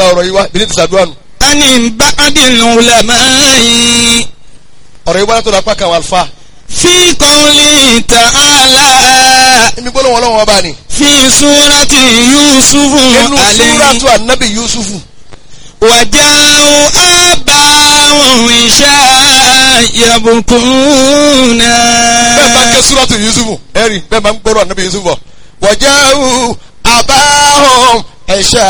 gba ọ̀rọ̀ yìí wá bí ní ti sàdúrà nù ani ba'dil ulama'i ọ̀rọ̀ yìí wá látọ̀dọ̀ apá kan àwọn àlùfáà fi qawli ta'ala èmi gbọ́dọ̀ wọn lọ́wọ́ ọba ni fi surati yusufu inú alayhi súrátù ànábì yusufu wàjáwó abáwọn ìṣá yabukuna. bẹ́ẹ̀ bá ń ké súrátù yusufu ẹ̀rí bẹ́ẹ̀ bá ń gbọ́dọ̀ ànábì yusufu bọ̀ wọ̀jáwù àbáhùn ẹ̀ṣà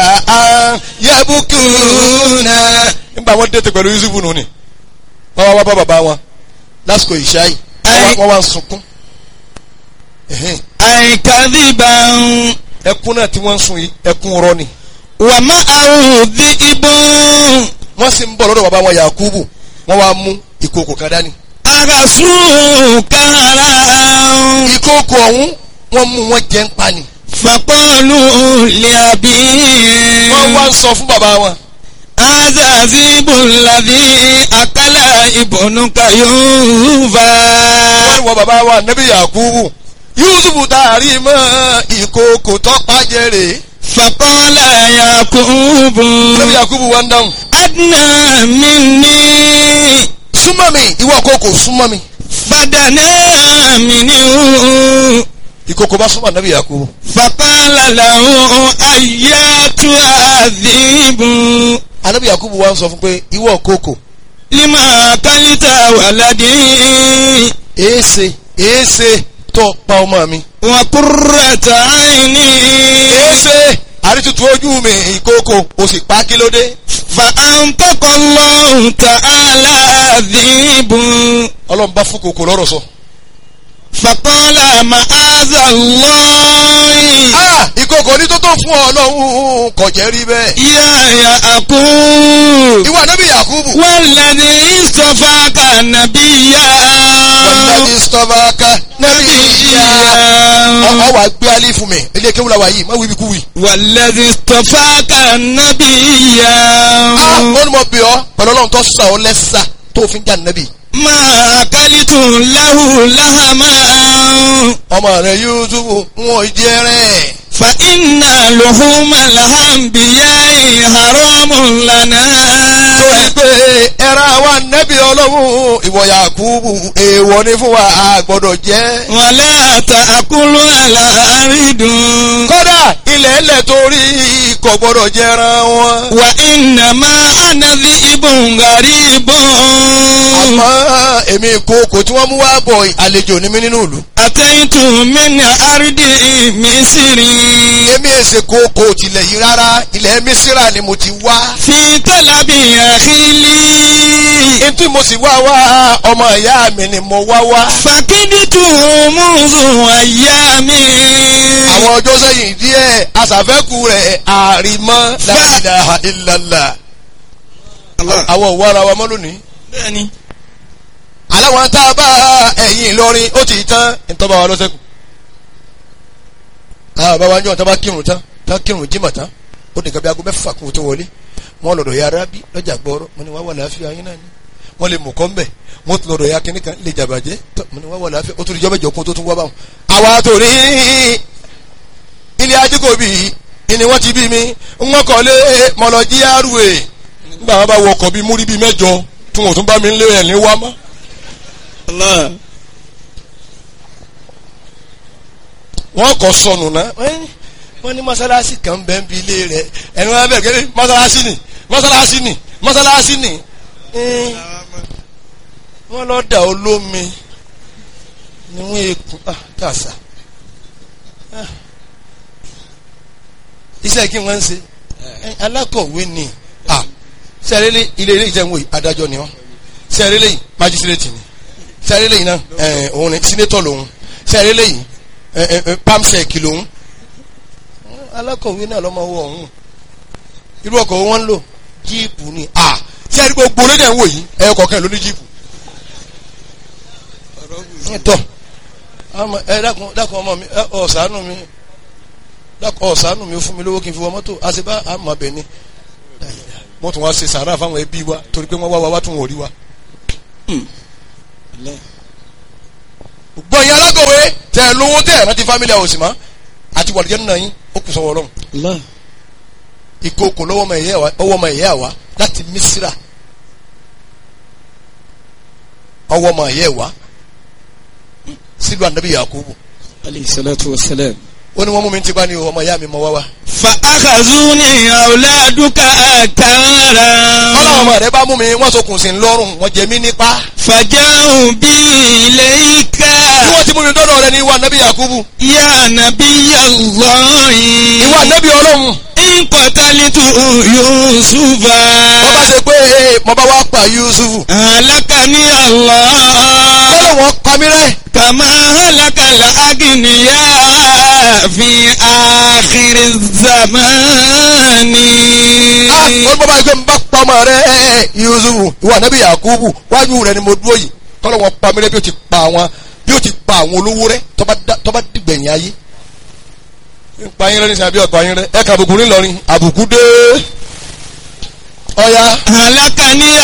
yabukuna nígbà wọn dẹ́tẹ̀ pẹ̀lú yusufu nù ni wọ́n wá wá bá bàbá wọn lásìkò ìṣá yìí wọ́n wá- wọ́n wá ń sunkún Ẹ̀hẹ́n. àìkàdìbà ẹkún náà tí wọ́n ń sun yìí ẹkún rọ ni wà má àwòdì ìbọn wọ́n sì ń bọ̀ lọ́dọ̀ bàbá wọn yakubu wọ́n wá mú ìkòkò kan dání àgàsù kára ìkòkò ọ̀hún wọ́n mú wọn jẹ́ ń pa ni fàkọlù lẹ́àbí. wọ́n wá ń sọ fún bàbá wọn azazibu ladhi akala ibonu kayuva. wọ́n ní wọ́n bàbá wa nẹ́bí yakubu yusufu taari mọ́ ìkòkò tọ́pá jẹ́rè fàkọlà yakubu. nẹ́bí yakubu wá ń dáhùn adna minni súnmọ́ mi ìwọ kòkò súnmọ́ mi fadana minni. ìkòkò bá súnmọ́ nẹ́bí yakubu fàkọlà lahu ayatu azibu. anẹ́bí yakubu wá ń sọ fún pé ìwọ kòkò lima kalita waladi. èése èése tó pa ọmọ mi wa qurrata aini. èése àrítutù ojú mi ìkòkò o sì pa kí ló dé فأنطق الله تعالى ذيب ọlọ́run bá fún kòkò lọ́rọ̀ sọ. فقال معاذ الله ah ìkòkò ní tó tó fún ọ lọ́hùn kò jẹ́ rí bẹ́ẹ̀. يا يعقوب ìwọ ànábì yakubu والذي اصطفاك نبيا wàlúùdàbí stọfaka nẹ́bí ìyá نبيا ọ wà gbé alẹ́ fún mi ilé kéwù la wà yìí má wíbi kú wì. والذي اصطفاك نبيا ah ó ní mo bì ọ́ pẹ̀lú ọlọ́run tó sà ọ́ lẹ́sà tó fi ń jà nẹ́bì. ما أكلت له لهما ọmọ rẹ yusufu wọn jẹ rẹ. فإن لحوم الأنبياء حرام لنا torí pé ẹran àwa nẹ́bí ọlọ́run ìwọ yakubu èèwọ̀ ni fún wa a gbọ́dọ̀ jẹ́. ولا تأكلوا الأرض kódà ilẹ̀ ẹlẹ̀ torí kò gbọ́dọ̀ jẹran wọn. وإنما أنا ذئب غريب àmọ́ èmi ìkookò tí wọ́n mú wá bọ̀ àlejò ní mí nínú ìlú. أتيت من أرض مصر èmi èsè kookò tilẹ̀ yìí rárá ilẹ̀ mísírà ni mo ti wá. في طلب أخي لي etí mo sì wá wá ọmọ ìyá mi ni mo wá wá. فكدت منذ أيام àwọn ọjọ́ sẹ́yìn díẹ̀ aṣàfẹ́kù rẹ̀ àrìmọ́ la ilaha illallah. àwọn òwò ara wa mọ́ lónìí. bẹ́ẹ̀ni aláwọn tá a bá ẹ̀yìn Ìlọrin ó ti tán ìtọ́ba wa lọ́sẹ̀kù. àwọn bàbá wa ń jọ tá a bá kírun tán tá a kírun jímọ̀ tán ó nìkan bí aago mẹ́fà kó tó wọlé wọ́n lọ́dọ̀ ya arábí lọ́jà gbọ́rọ́ mo ní wá wà láàfin ayé náà ni wọ́n lè mú kọ́ mbẹ̀ wọ́n tún lọ́dọ̀ ya kínní kan lè jàbàjẹ́ tó mo ní wá wà láàfin ó tún ìjọba ìjọ kún tó tún wá báwọn. àwa tó ní ilé ajíkòbí ni wọ́n ti bí mi wọ́n kọ́ lé mọ̀lọ́jí àrùwé nígbà wọn bá wọ ọkọ̀ bíi múrí bíi mẹ́jọ tí wọn ò tún bá mi lé ẹ̀ ní wá mọ́. Allah wọ́n kọ́ sọnù náà wọ́n ní mọ́sálásí kan bẹ́ẹ̀ ń bi ilé rẹ̀ ẹni wọ́n bẹ̀rẹ̀ kẹ́lẹ́ mọ́sálásí ni mọ́sálásí ni mọ́sálásí ni Ẹ́n, wọ́n lọ dà olómi ni wọ́n ekun ah kàṣà Ah. iṣẹ́ kí wọ́n ń ṣe Ẹ́n, alákọ̀wé ni ah sẹ́rẹ́lẹ́ ilé ilé ìjẹun wòye adájọ́ ni wọ́n sẹ́rẹ́lẹ́ yìí májísírètì ni sẹ́rẹ́lẹ́ yìí náà ẹ̀ òun ni sínétọ̀ lòun sẹ́rẹ́lẹ́ yìí ẹ̀ ẹ̀ ẹ̀ pamsec lòun alákọ̀wé náà lọ́mọ owó ọ̀hún irú ọkọ̀ wọn ń lò jíìpù ni à tí a rí gbogbo lédè ń wò yìí ẹ̀yọ kọ̀ọ̀kan ló ní jíìpù. tọ́ àmọ́ ẹ dákun dákun ọmọ mi ẹ ọ̀sánù mi dákun ọ̀sánù mi ó fún mi lówó kí n fi wọ mọ́tò àṣebá àmọ́ abẹ ni wọ́n tún wá ṣe sàárà fáwọn ẹbí wa torí pé wọ́n wá wa wá tún wọ́n rí wa. gbọ́ yín alákọ̀wé tẹ̀ lówó tẹ̀ rántí fámílì àwòsì mọ́ àti wàlúùjẹ́ nínú yín ó kù sọ́wọ́ ọlọ́run. Allah ìkookò lọ́wọ́ ọmọ ìyá wa ọwọ́ ọmọ ìyá wa láti Misira ọwọ́ ọmọ ìyá wa sílùú anabi Yakubu alayhi salatu wa salam. ó ní wọ́n mú mi ti bá ní o ọmọ ìyá mi mọ wá wá. فأخذوني أولادك ọlọ́run أكارا ọmọ rẹ bá mú mi wọ́n sokùn sí lọ́rùn wọ́n jẹ mí nípa. فجاءوا بي إليك bí wọ́n ti mú mi dọ́dọ̀ rẹ ní ìwà anabi Yakubu يا نبي الله ìwà anabi ọlọ́run إن قتلت يوسف wọ́n bá ṣe pé ee mo bá wá pa Yusufu هلكني الله ọlọ́run wọn pa mí rẹ́ كما هلك الأغنياء في آخر الزمان ah wọ́n bá bá yẹ pé n bá pa ọmọ rẹ Yusufu ìwà anabi Yakubu wájú rẹ ni mo dúró yìí kọ́lọ́ wọn pa mí rẹ́ bí o ti pa àwọn bí o ti pa àwọn olówó rẹ tọ́ba dá- tọ́ba dìgbẹ̀yìn ayé. ń pa yín rẹ ní sàbí ọ̀pá yín rẹ ẹ kà àbùkù ńlọrin àbùkù dé ọ̀ya هلكني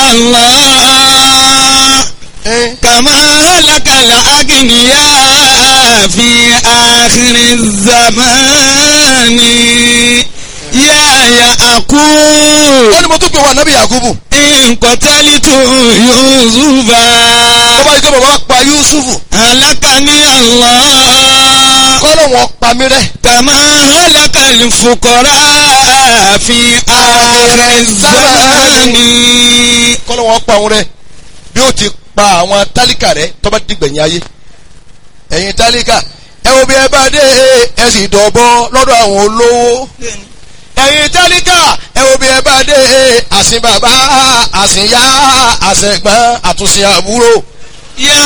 الله ẹ كما هلك الأغنياء في آخر الزمان يا يعقوب wọ́n ní mo tún pè wọ́n anabi Yakubu إن قتلت يوسف tó bá yẹ kí bàbá pa Yusufu هلكني الله kọ́lọ́ wọn pa mí rẹ́ كما هلك الفقراء في آخر الزمان kọ́lọ́ wọn pa òun rẹ́ bí o ti pa àwọn tálíkà rẹ tọ́ba dìgbẹ̀yìn ayé ẹ̀yin tálíkà ẹ wo bí ẹ bá dé ẹ sì dọ̀bọ lọ́dọ̀ àwọn olówó ẹ̀yin tálíkà ẹ wo bí ẹ bá dé àsìn bàbá àsìn yá àsẹ̀gbọ́n àtúnṣe àbúrò يا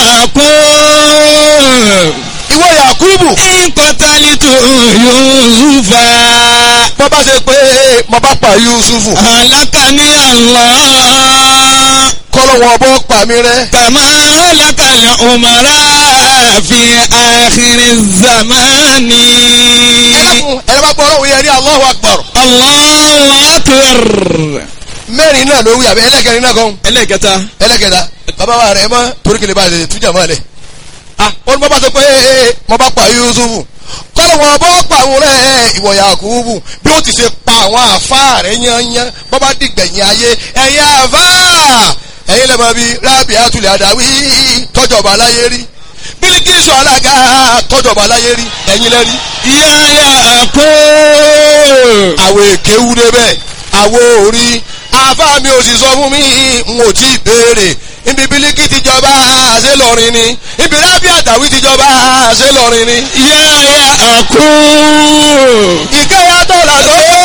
يعقوب ìwọ Yakubu إن قتلت يوسف bọ́ bá ṣe pé mo bá pa Yusufu هلكني الله kọ́lọ́ wọn bọ́ pa mí rẹ́ كما هلك الأمراء في آخر الزمان ẹlẹ́kùn ẹlẹ́bàá gbọ́ ọlọ́run yẹn ní Allahu Akbar الله أكبر mẹ́rin náà ló wí àbí ẹlẹ́kẹrin náà kan ẹlẹ́kẹta ẹlẹ́kẹta bàbá wa rẹ̀ mọ́ torí kele bá a lè tújà mọ́ ẹ lẹ̀ ah wọ́n bá bá sọ pé ee mo bá pa Yusufu kọ́lọ̀ wọn bọ́ pa àwọn rẹ̀ ìwọ Yakubu bí ó ti ṣe pa àwọn àfa rẹ̀ yányán bọ́ bá dìgbẹ̀yìn ayé ẹ̀yin àfa ẹ̀yin lẹ́mọ̀ bíi rábì àtúlẹ̀ àdáwí tọ́jọba aláyé rí Bílíkísù alága tọ́jọba aláyé rí ẹ̀yin lẹ́rí يا يعقوب àwọ̀ èké wú débẹ̀ àwọ̀ orí àfa mi ò sì sọ fún mi n ò tí ì béèrè ibi bílíkì ti jọba ṣé lọrin ni ibi rábì àtàwí ti jọba ṣé lọrin ni. يا يعقوب ìkẹyà dọ́là tó